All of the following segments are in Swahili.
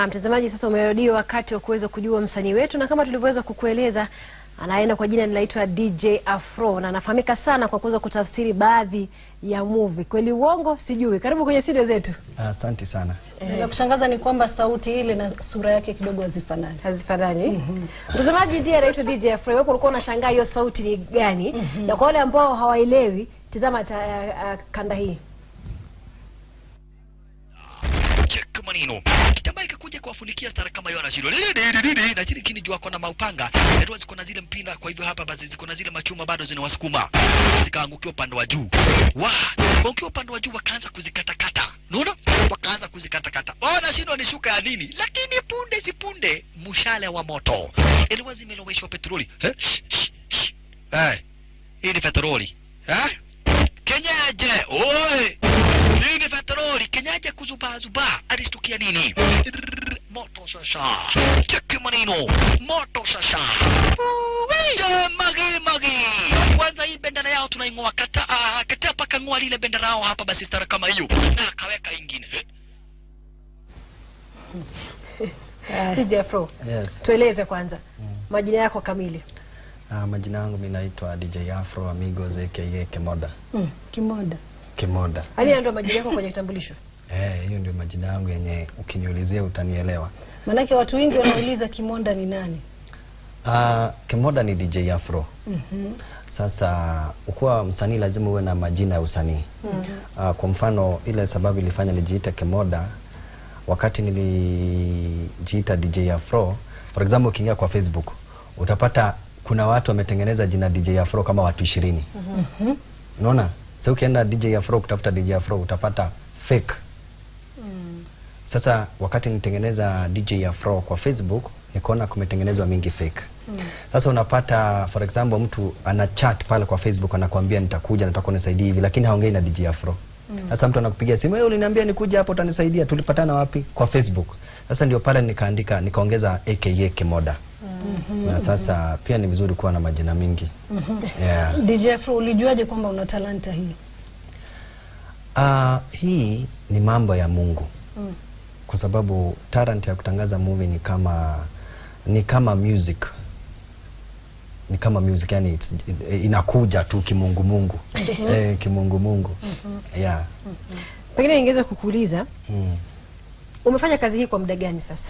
Na mtazamaji, sasa umerudia wakati wa kuweza kujua msanii wetu, na kama tulivyoweza kukueleza, anaenda kwa jina linaitwa DJ Afro na anafahamika sana kwa kuweza kutafsiri baadhi ya movie. Kweli uongo sijui. Karibu kwenye studio zetu. Asante sana. Na kushangaza ni kwamba sauti ile na sura yake kidogo hazifanani. hazifanani. Mtazamaji ndiye anaitwa DJ Afro. Wewe ulikuwa unashangaa hiyo sauti ni gani? Na kwa wale ambao hawaelewi, tazama ta, uh, kanda hii. cheki maneno kitambaa ikakuja kuwafunikia stara kama hiyo anashindwa na chini kini juu ako na maupanga ndio ziko na zile mpira kwa hivyo hapa basi ziko na zile machuma bado zinawasukuma zikaangukia upande wa juu wa wakiwa upande wa juu wakaanza kuzikatakata unaona wakaanza kuzikatakata oh nashindwa ni shuka ya nini lakini punde si punde mshale wa moto ilikuwa zimeloweshwa petroli eh eh hii ni petroli eh kenyaje oi hii ni petroli kenyaje kuzubazuba alistukia nini Rrrr, moto sasa cheki maneno moto sasa Uwe, magi magi kwanza hii bendera yao tunaing'oa kata ah, katia paka ng'oa lile bendera yao hapa basi stara kama hiyo na akaweka ingine Eh, DJ Afro. Yes. Tueleze kwanza Mm. majina yako kamili. Uh, majina yangu mimi naitwa DJ Afro Amigos aka Kemoda. Mm, kimoda. Kemoda. Hali ndio majina yako kwenye kitambulisho. Eh, hiyo ndio majina yangu yenye ukiniulizia utanielewa. Maanake watu wengi wanauliza kimonda ni nani? Uh, Kemoda ni DJ Afro. Mhm. Sasa ukuwa msanii lazima uwe na majina ya usanii. Uh, kwa mfano ile sababu ilifanya nijiite Kemoda wakati nilijiita DJ Afro, for example ukiingia kwa Facebook utapata kuna watu wametengeneza jina DJ Afro kama watu ishirini. Mhm. Unaona? Sasa ukienda DJ Afro kutafuta DJ Afro utapata fake. Mm. Sasa wakati nitengeneza DJ Afro kwa Facebook nikaona kumetengenezwa mingi fake. Mm. Sasa unapata for example mtu ana chat pale kwa Facebook anakuambia nitakuja nataka unisaidie hivi lakini haongei na DJ Afro. Sasa mtu anakupigia simu, wewe uliniambia nikuje hapo utanisaidia. Tulipatana wapi? Kwa Facebook. Sasa ndio pale nikaandika nikaongeza aka Kemoda. Na sasa pia ni vizuri kuwa na majina mingi. Mhm. Yeah. DJ Afro, ulijuaje kwamba una talanta hii? Ah, hii ni mambo ya Mungu. Mm. kwa sababu talent ya kutangaza movie ni kama ni kama music ni kama music yani it's- inakuja tu kimungumungu eh, kimungumungu yeah Pengine ningeweza kukuuliza mm. umefanya kazi hii kwa muda gani sasa?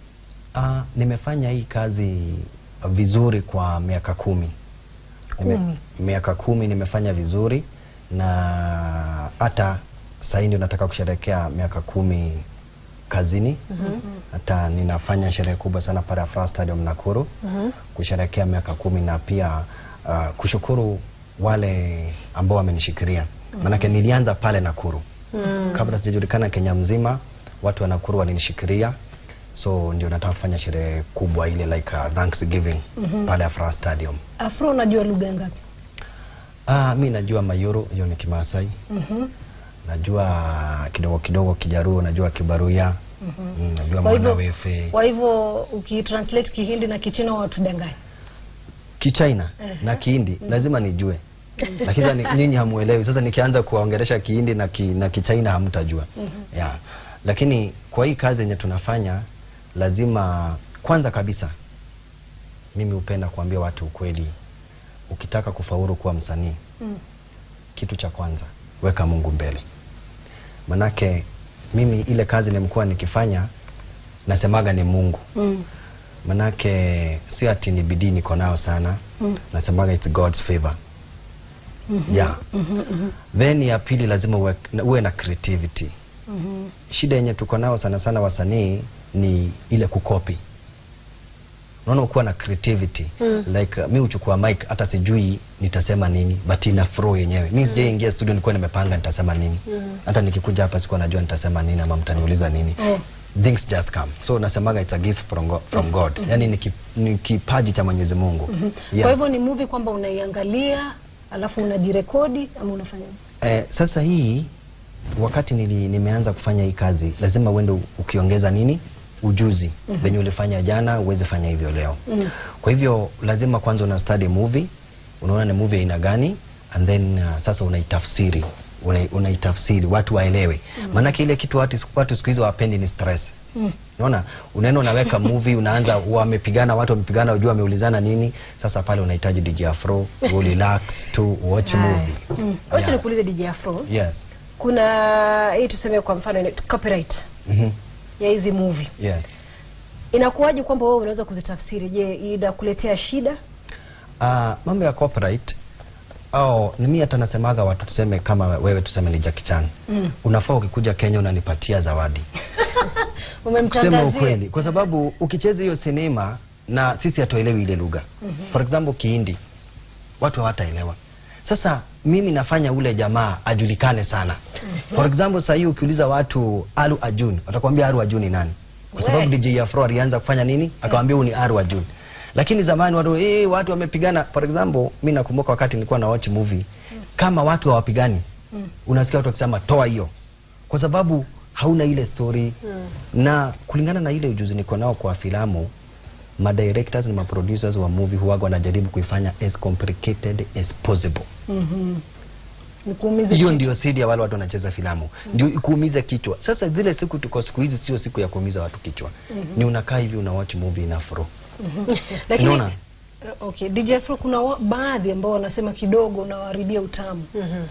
Ah, nimefanya hii kazi vizuri kwa miaka kumi Kumi. miaka kumi nimefanya vizuri na hata sahii ndio nataka kusherehekea miaka kumi kazini hata ninafanya sherehe kubwa sana pale Afraha Stadium Nakuru Mhm. kusherehekea miaka kumi na pia uh, kushukuru wale ambao wamenishikilia maanake nilianza pale Nakuru Mm. kabla sijajulikana Kenya mzima watu wa Nakuru walinishikilia so ndio nataka kufanya sherehe kubwa ile like uh, Thanksgiving pale Afraha Stadium Afro, unajua lugha ngapi? ah, mi najua Mayuru hiyo ni Kimasai Mhm. najua kidogo kidogo Kijaruo najua Kibaruya mm, najua Kwa hivyo- Mwanawefe Kwa hivyo ukitranslate Kihindi na Kichina watu danganya. Kichina Ehe. na Kihindi lazima nijue lakini sasa ni- nyinyi hamuelewi sasa nikianza kuwaongelesha Kihindi na ki, na Kichina hamtajua yeah. lakini kwa hii kazi yenye tunafanya lazima kwanza kabisa mimi hupenda kuambia watu ukweli ukitaka kufaulu kuwa msanii Mm. kitu cha kwanza weka Mungu mbele manake mimi ile kazi nimekuwa nikifanya nasemaga ni Mungu Mm. manake si ati ni bidii niko nayo sana Mm. nasemaga it's God's favor Mhm. yeah Mhm, mhm, then ya pili lazima uwe, uwe na creativity mhm. shida yenye tuko nao sana sana wasanii ni ile kukopi unaona ukuwa na creativity Mm. like uh, mi uchukua mic hata sijui nitasema nini but ina flow yenyewe mi sijaingia studio nilikuwa nimepanga nitasema nini Mm. hata nikikuja hapa sikuwa najua nitasema nini ama mtaniuliza nini Oh. things just come so nasemaga it's a gift from God, from God. yani ni, ki, ni kipaji cha Mwenyezi Mungu Mhm. Yeah. Kwa hivyo ni movie kwamba unaiangalia alafu unajirekodi ama unafanya Eh, sasa hii wakati nili, nimeanza kufanya hii kazi lazima uende u- ukiongeza nini ujuzi venye ulifanya jana uweze fanya hivyo leo mm. kwa hivyo lazima kwanza una study movie unaona ni movie aina gani and then uh, sasa unaitafsiri una- unaitafsiri watu waelewe maanake ile kitu watu, watu siku hizi wapendi ni stress Mm. Unaona, unaenda unaweka movie, unaanza wamepigana, watu wamepigana, ujua wameulizana nini. Sasa pale unahitaji DJ Afro, u relax tu watch Haya. movie. Mm. Wacha Yeah. nikuulize DJ Afro, Yes. kuna hii tuseme kwa mfano ina- copyright Mhm. ya hizi movie Yes. inakuwaje kwamba wewe unaweza kuzitafsiri? Je, inakuletea shida? Ah, mambo ya copyright au ni mimi hata nasemaga watu tuseme kama wewe tuseme ni Jackie Chan. Mm. Unafaa ukikuja Kenya unanipatia zawadi. Kusema Umemtangazia. ukweli, kwa sababu ukicheza hiyo sinema na sisi hatuelewi ile lugha. For example Kihindi, watu hawataelewa. Sasa mimi nafanya ule jamaa ajulikane sana. For example sasa hii ukiuliza watu Alu Ajun, watakwambia Alu Ajun ni nani? Kwa sababu We. DJ Afro alianza kufanya nini? Akamwambia huyu ni Alu Ajun. Lakini zamani watu eh, watu wamepigana. For example, mimi nakumbuka wakati nilikuwa na watch movie, kama watu hawapigani, Mm. unasikia watu wakisema toa hiyo, kwa sababu hauna ile story na kulingana na ile ujuzi niko nao kwa filamu ma directors na ma producers wa movie huwaga wanajaribu kuifanya as complicated as possible. Mhm. Nikuumize Hiyo kichwa. ndio sidi ya wale watu wanacheza filamu, ndio ikuumize kichwa. Sasa zile siku tuko siku hizi, sio siku ya kuumiza watu kichwa, ni unakaa hivi una watch movie na fro. Lakini Unaona? eh, okay, DJ Afro kuna wa, baadhi ambao wanasema kidogo unawaharibia utamu.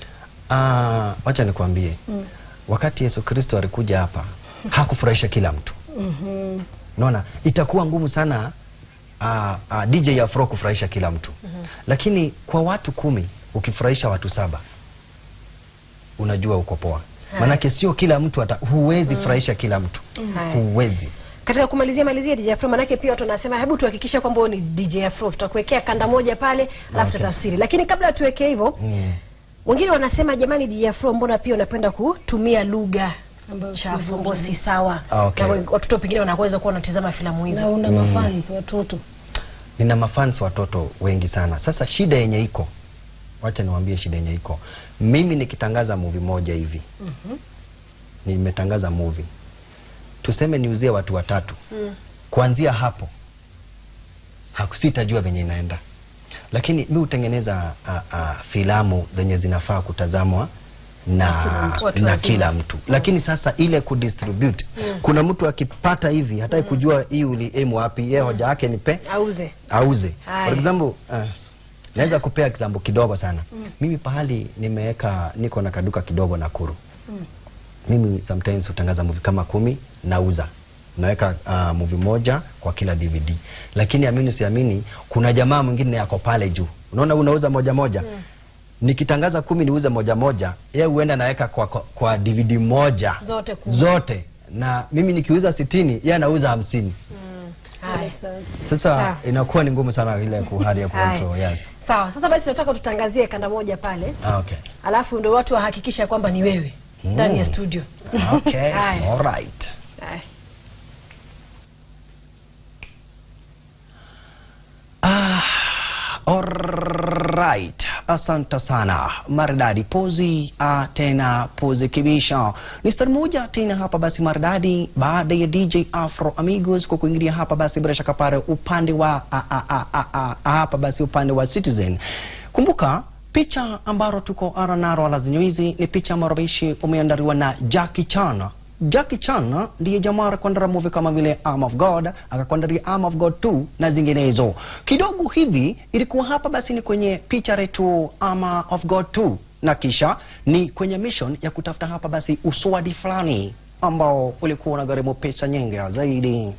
Ah, wacha nikwambie, Mm. wakati Yesu Kristo alikuja hapa hakufurahisha kila mtu. Mhm. Unaona, itakuwa ngumu sana uh, uh, DJ Afro kufurahisha kila mtu lakini kwa watu kumi ukifurahisha watu saba unajua uko poa. Maanake sio kila mtu ata, huwezi furahisha kila mtu Haya. huwezi. Katika kumalizia malizia DJ Afro, manake pia watu wanasema hebu tuhakikishe kwamba wewe ni DJ Afro, tutakuwekea kanda moja pale alafu Okay. tutafsiri. Lakini kabla tuweke hivyo, Mm. wengine wanasema jamani, DJ Afro, mbona pia unapenda kutumia lugha Ambayo si chafu nzuri. ambayo si sawa, Ah, okay. na wen- watoto pengine wanaweza kuwa wanatazama filamu Na hizo. una Mm. mafans watoto. Nina mafans watoto wengi sana. Sasa shida yenye iko, wacha niwaambie shida yenye iko. Mimi nikitangaza movie moja hivi, Mhm. nimetangaza movie, tuseme niuzie watu watatu Mm. kuanzia hapo hakusitajua venye inaenda, lakini mi hutengeneza a, a, filamu zenye zinafaa kutazamwa na kila mtu, watu na wazima. kila mtu lakini sasa ile kudistribute kuna mtu akipata hivi hataki kujua hii uliemu wapi yeye hoja yake ni pe Auze. auze Haya. for example uh, naweza kupea example kidogo sana mimi pahali nimeweka niko na kaduka kidogo Nakuru Mm. mimi sometimes hutangaza movie kama kumi nauza naweka uh, movie moja kwa kila DVD lakini amini siamini kuna jamaa mwingine yako pale juu unaona unauza moja moja nikitangaza kumi niuze moja moja yeye huenda naweka kwa, kwa, kwa DVD moja Zote kubwa. zote na mimi nikiuza sitini yeye anauza hamsini Haya. sasa Sawa. inakuwa ni ngumu sana ile kuhali ya Haya. control yes Sawa, sasa basi nataka tutangazie kanda moja pale, ah, okay alafu ndio watu wahakikisha kwamba ni wewe Mm. ndani ya studio. okay Haya. all right Haya. Ah, alright. Asante sana maridadi pozi ah, tena pozi kibisha ni star moja tena hapa basi maridadi baada ya DJ Afro Amigos kwa kuingilia hapa basi bila shaka pale upande wa ah, ah, ah, ah, ah, hapa basi upande wa Citizen. Kumbuka picha ambalo tuko aranaro la zenye hizi ni picha ambayo bishi umeandaliwa na Jackie Chan Jackie Chan ndiye jamaa akakuandalia movie kama vile Arm of God, akakuandalia Arm of God 2 na zinginezo. Kidogo hivi ilikuwa hapa basi ni kwenye picha letu Arm of God 2 na kisha ni kwenye mission ya kutafuta hapa basi uswadi fulani ambao ulikuwa unagharimu pesa nyingi zaidi.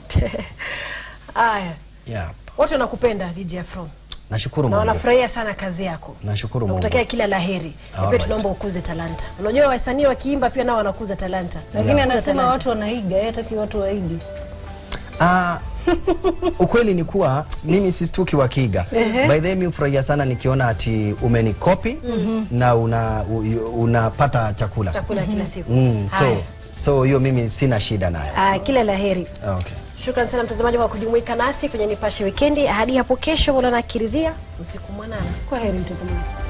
Haya. Yep. Watu wanakupenda DJ Afro. Nashukuru Na Mungu. wanafurahia sana kazi yako. Nashukuru Mungu. Nakutakia kila laheri. Na pia Alright. tunaomba ukuze talanta. Unajua wasanii wakiimba pia nao wanakuza talanta. Lakini Yeah. anasema Talanta. watu wanaiga, yeye hataki watu waige. Ah, ukweli ni kuwa mimi sistuki wakiga. Ehe. By the way, mimi hufurahia sana nikiona ati umenikopi na una u- unapata chakula. Chakula kila siku. Mm, so Haya. so hiyo mimi sina shida nayo. Ah, kila laheri. Okay. Shukran sana mtazamaji kwa kujumuika nasi kwenye Nipashe Wikendi. Hadi hapo kesho, Maulana akiridhia, usiku mwanana. Kwa heri mtazamaji.